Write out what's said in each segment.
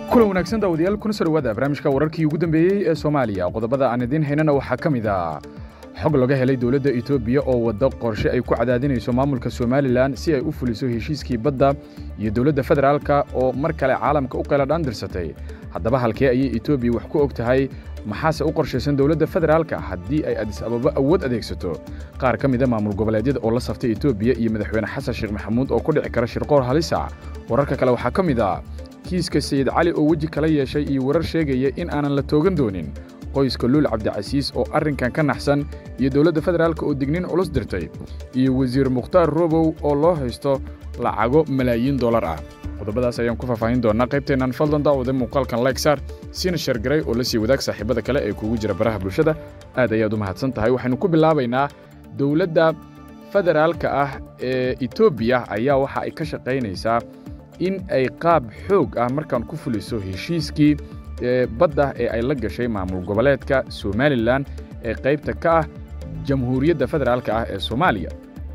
kulan wanaagsan daawadayaal kuna soo dhawaada barnaamijka wararkii ugu dambeeyey ee soomaaliya qodobada aan idiin haynana waxaa ka mid ah xog laga helay dowladda etoobiya oo wadda qorshe ay ku cadaadinayso maamulka somalilan si ay u fuliso heshiiskii badda iyo dowladda federaalka oo mar kale caalamka u qeeladhaan dirsatay haddaba halkee ayay etoobiya wax ku og tahay maxaase u qorshaysan dowladda federaalka haddii ay adis ababa awood adeegsato qaar ka mida maamul goboleedyada oo la saftay etoobiya iyo madaxweyne xasan sheekh maxamuud oo ku dhici kara shirqoor halisa wararka kale waxaa ka mid ah kiiska sayid cali oo weji kala yeeshay iyo warar sheegaya in aanan la toogan doonin qoyska luul cabdicasiis oo arrinkan ka naxsan iyo dowladda federaalka oo dignin culus dirtay iyo wasiir mukhtaar robow oo loo haysto lacago malaayiin dollar ah qodobadaas ayaan ku faahfaahin doonnaa qaybteennan fadlan daawada muuqaalkan lykesar siina shargaray oo la sii wadaag saaxiibada kale ee kugu jira baraha bulshada aad ayaad u mahadsan tahay waxaynu ku bilaabaynaa dowladda federaalka ah ee etoobiya ayaa waxa ay ka shaqaynaysaa in ay qaab xoog ah markaan ku fuliso heshiiskii badda ee ay la gashay maamul goboleedka somalilan ee qaybta ka ah jamhuuriyadda federaalka ah ee soomaaliya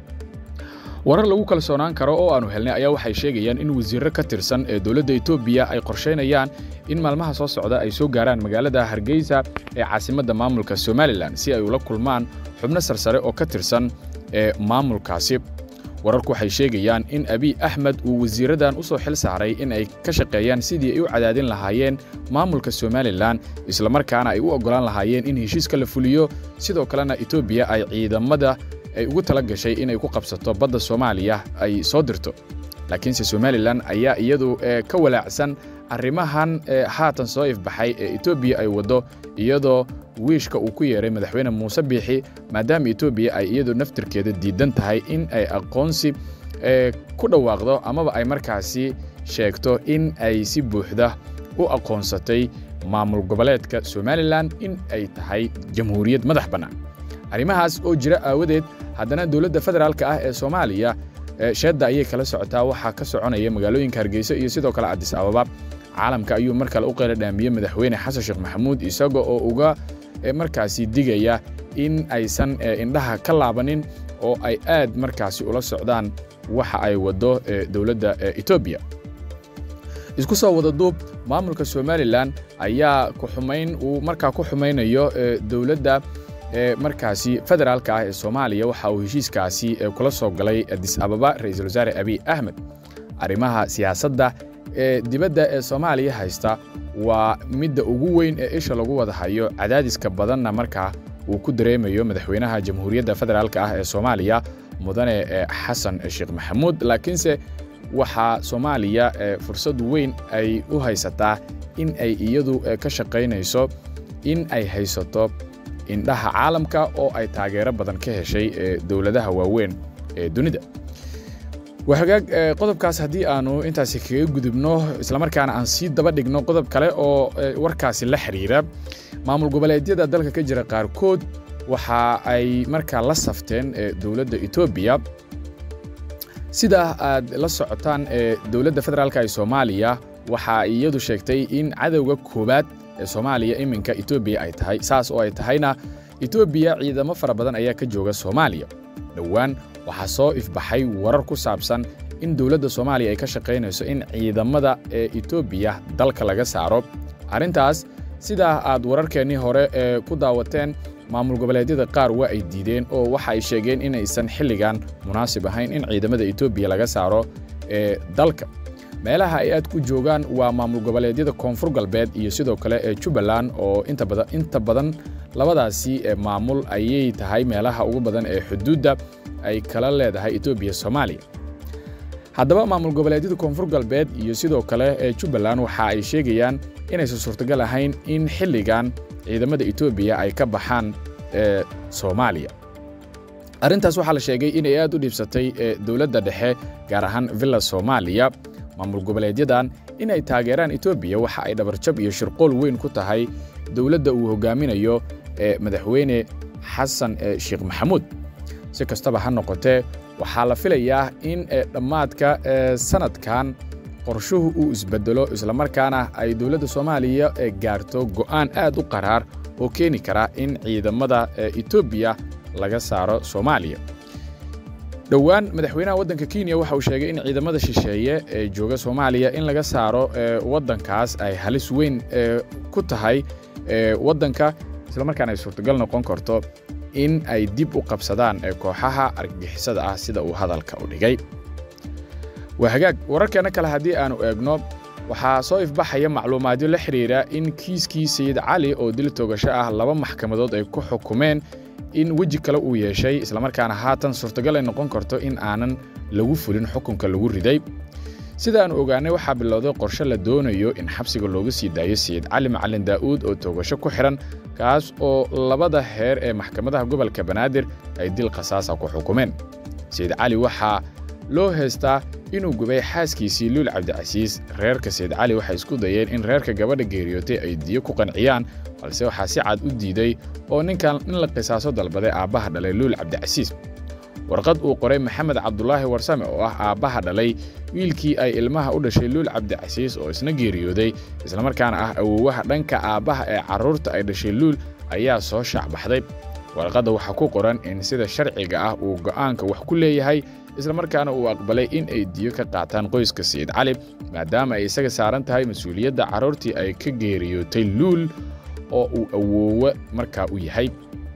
warar lagu kalsoonaan karo oo aannu helnay ayaa waxay sheegayaan in wasiirro ka tirsan ee dowladda etoobiya ay qorshaynayaan in maalmaha soo socda ay soo gaaraan magaalada hargeysa ee caasimadda maamulka somalilan si ay ula kulmaan xubno sarsare oo ka tirsan ee maamulkaasi wararku waxay sheegayaan in abiy axmed uu wasiirradan u soo xil saaray in ay ka shaqeeyaan sidii ay u cadaadin lahaayeen maamulka somalilan islamarkaana ay u oggolaan lahaayeen in heshiiska la fuliyo sidoo kalena etoobiya ay ciidamada ay ugu tala gashay inay ku qabsato badda soomaaliya ay soo dirto laakiinse somalilan ayaa iyadu ka walaacsan arrimahan haatan soo ifbaxay ee etoobiya ay waddo iyadoo wiishka uu ku yeeray madaxweyne muuse biixi maadaama etoobiya ay iyadu naftirkeeda diidan tahay in ay aqoonsi ku dhawaaqdo amaba ay markaasi sheegto in ay si buuxda u aqoonsatay maamul goboleedka somalilan in ay tahay jamhuuriyad madax bannaan arrimahaas oo jira aawadeed haddana dowladda federaalka ah ee soomaaliya sheedda ayay kala socotaa waxaa ka soconaya magaalooyinka hargeysa iyo sidoo kale cadis ababa caalamka ayuu mar kale u qeyla dhaamiyey madaxweyne xasan sheekh maxamuud isaga oo uga markaasi digaya in aysan indhaha ka laabanin oo ay aad markaasi ula socdaan waxa ay waddo dowladda etoobiya isku soo wada duub maamulka somalilan ayaa kuxumayn uu markaa ku xumaynayo dowladda markaasi federaalka ah ee soomaaliya waxa uu heshiiskaasi kula soo galay adis ababa ra'iisul wasaare abiy axmed arrimaha siyaasadda ee dibadda ee soomaaliya haysta waa midda ugu weyn ee isha lagu wada hayo cadaadiska badanna markaa uu ku dareemayo madaxweynaha jamhuuriyadda federaalka ah ee soomaaliya mudane xasan sheekh maxamuud laakiinse waxaa soomaaliya fursad weyn ay u haysataa in ay iyadu ka shaqaynayso in ay haysato indhaha caalamka oo ay taageero badan ka heshay dowladaha waaweyn ee dunida wahagaag qodobkaas haddii aanu intaasi kaga gudubno islamarkaana aan sii daba dhigno qodob kale oo warkaasi la xiriira maamul goboleedyada dalka ka jira qaarkood waxa ay markaa la safteen dowladda etoobiya sida aad la socotaan dowladda federaalka ee soomaaliya waxa iyadu sheegtay in cadowga koowaad ee soomaaliya iminka etoobiya ay tahay saas oo ay tahayna etoobiya ciidamo fara badan ayaa ka jooga soomaaliya dhowaan waxaa soo ifbaxay warar ku saabsan in dowladda soomaaliya ay ka shaqaynayso in ciidamada ee etoobiya dalka laga saaro arrintaas sidaa aad wararkeennii hore ee ku daawateen maamul goboleedyada qaar waa ay diideen oo waxa ay sheegeen inaysan xilligan munaasib ahayn in ciidamada etoobiya laga saaro ee dalka meelaha ay aad ku joogaan waa maamul goboleedyada koonfur galbeed iyo sidoo kale ee jubbaland oo inta badan labadaasi maamul ayay tahay meelaha ugu badan ee xuduudda ay kala leedahay etoobiya soomaaliya haddaba maamul goboleedyada koonfur galbeed iyo sidoo kale ee jubbaland waxa ay sheegayaan inaysan suurtagal ahayn in xilligan ciidamada etoobiya ay ka baxaan ee soomaaliya arrintaas waxaa la sheegay inay aad u dhiibsatay dowladda dhexe gaar ahaan villa soomaaliya maamul goboleedyadan in ay taageeraan etoobiya waxa ay dhabarjab iyo shirqool weyn ku tahay dowladda uu hogaaminayo ee madaxweyne xasan sheekh maxamuud si kastaba ha noqotee waxaa la filayaa in dhammaadka sanadkan qorshuhu uu isbedelo islamarkaana ay dowladda soomaaliya gaarto go'aan aad u qaraar oo keeni kara in ciidamada etoobiya laga saaro soomaaliya dhowaan madaxweynaha waddanka kenya waxa uu sheegay in ciidamada shisheeye ee jooga soomaaliya in laga saaro waddankaas ay halis weyn ku tahay waddanka islamarkaana ay suurtagal noqon karto in ay dib u qabsadaan kooxaha argagixisada ah sida uu hadalka u dhigay waa hagaag wararkeenna kale haddii aanu eegno waxaa soo ifbaxaya macluumaadyo la xidhiidha in kiiskii sayid cali oo dil toogasho ah laba maxkamadood ay ku xukumeen in weji kale uu yeeshay islamarkaana haatan suurtagal ay noqon karto in aanan lagu fulin xukunka lagu riday sida aanu ogaanay waxaa bilowday qorshe la doonayo in xabsiga looga sii daayo sayid cali macalin daa'uud oo toogasho ku xidhan kaas oo labada heer ee maxkamadaha gobolka banaadir ay dil khasaasa ku xukumeen sayid cali waxaa loo heystaa inuu gubay xaaskiisii luul cabdicasiis reerka sayid cali waxay isku dayeen in reerka gabadha geeriyootay ay diyo ku qanciyaan balse waxaa si cad u diiday oo ninkan in la qisaaso dalbaday aabbaha dhalay luul cabdicasiis warqad uu qoray maxamed cabdulaahi warsame oo ah aabbaha dhalay wiilkii ay ilmaha u dhashay luul cabdicasiis oo isna geeriyooday islamarkaana ah awoowaha dhanka aabbaha ee carruurta ay dhashay luul ayaa soo shaacbaxday warqadda waxaa ku qoran in sida sharciga ah uu go'aanka wax ku leeyahay islamarkaana uu aqbalay in ay diyo ka qaataan qoyska sayid cali maadaama ay isaga saaran tahay mas-uuliyadda carruurtii ay ka geeriyootay luul oo uu awoowe markaa u yahay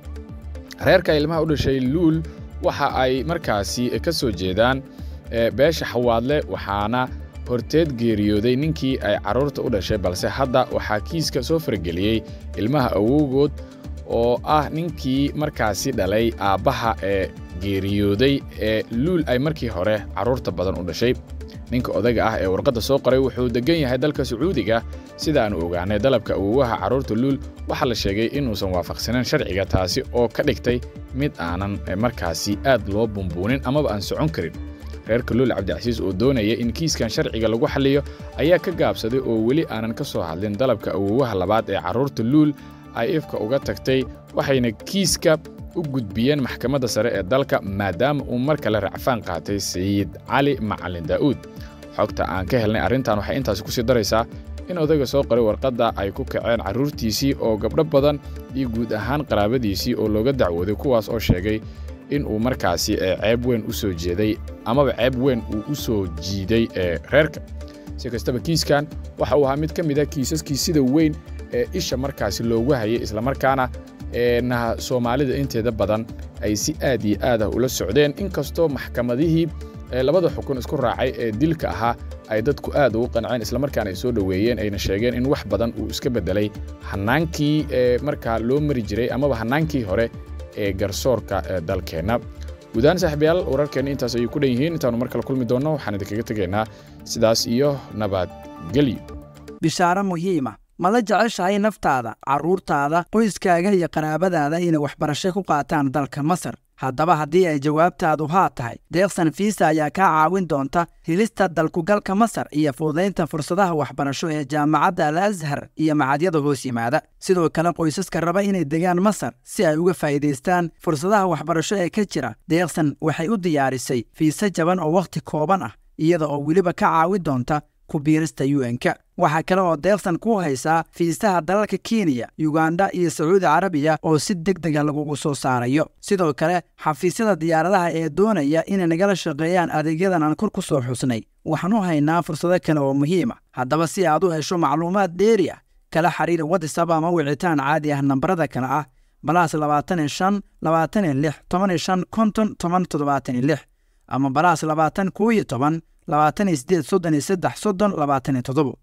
reerka ilmaha u dhashay luul waxa ay markaasi ka soo jeedaan beesha xawaadle waxaana horteed geeriyooday ninkii ay carruurta u dhashay balse hadda waxaa kiiska soo farageliyey ilmaha awowgood oo ah ninkii markaasi dhalay aabbaha ee geeriyooday ee luul ay markii hore carruurta badan u dhashay ninka odayga ah ee warqadda soo qoray wuxuu deggan yahay dalka sacuudiga sidaannu ogaanay dalabka awowaha carruurta luul waxaa la sheegay inuusan waafaqsanayn sharciga taasi oo ka dhigtay mid aanan markaasi aad loo bumbuunin amaba aan socon karin reerka luul cabdicasiis oo doonaya in kiiskan sharciga lagu xalliyo ayaa ka gaabsaday oo weli aanan ka soo hadlin dalabka awowaha labaad ee carruurta luul ay ifka uga tagtay waxayna kiiska u gudbiyeen maxkamadda sare ee dalka maadaama uu mar kale racfaan qaatay sayid cali macalin daa'uud xogta aan ka helnay arrintan waxay intaasi ku sii daraysaa in odayga soo qoray warqadda ay ku kaceen carruurtiisii oo gabdho badan iyo guud ahaan qaraabadiisii oo looga dacwooday kuwaas oo sheegay in uu markaasi ceeb weyn u soo jeeday amaba ceeb weyn uu u soo jiiday ee reerka si kastaba kiiskan waxa uu ahaa mid ka mid a kiisaskii sida weyn ee isha markaasi loogu hayay islamarkaana naha soomaalida inteeda badan ay si aad iyo aad ah ula socdeen inkastoo maxkamadihii labada xukun isku raacay ee dilka ahaa ay dadku aad ugu qanceen islamarkaana ay soo dhoweeyeen ayna sheegeen in wax badan uu iska beddelay hannaankii markaa loo mari jiray amaba hannaankii hore ee garsoorka dalkeenna guudahaan saaxiibayaal wararkeenna intaas ayay ku dhan yihiin intaannu mar kale kulmi doonno waxaan idinkaga tegaynaa sidaas iyo nabadgelyo bishaaro muhiima ma la jeceshahay naftaada carruurtaada qoyskaaga iyo qaraabadaada inay waxbarasho ku qaataan dalka masar haddaba haddii ay jawaabtaadu haa tahay deeqsan fiisa ayaa kaa caawin doonta helista dalkugalka masar iyo fududaynta fursadaha waxbarasho ee jaamacadda al ashar iyo macadyada hoos yimaada sidoo kale qoysaska raba inay degaan masar si ay uga faa'iidaystaan fursadaha waxbarasho ee ka jira deeqsan waxay u diyaarisay fiise jaban oo wakhti kooban ah iyada oo weliba ka caawin doonta ku biirista un-ka waxaa kale oo deeqsan ku haysaa fiisaha dalalka kenya yuganda iyo sacuudi carabiya oo si deg dega lagugu soo saarayo sidoo kale xafiisyada diyaaradaha ee doonaya inay nagala shaqeeyaan adeegyadan aan kor ku soo xusnay waxaan u haynaa fursado kale oo muhiima haddaba si aad u hesho macluumaad dheeri ah kala xiriir watisab ama wicitaan caadi ah nambarada kale ah balaas labaatan iyo shan labaatan iyo lix toban iyo shan konton toban toddobaatan iyo lix ama balaas labaatan koo iyo toban labaatan iyo sideed soddon iyo saddex soddon labaatan iyo toddobo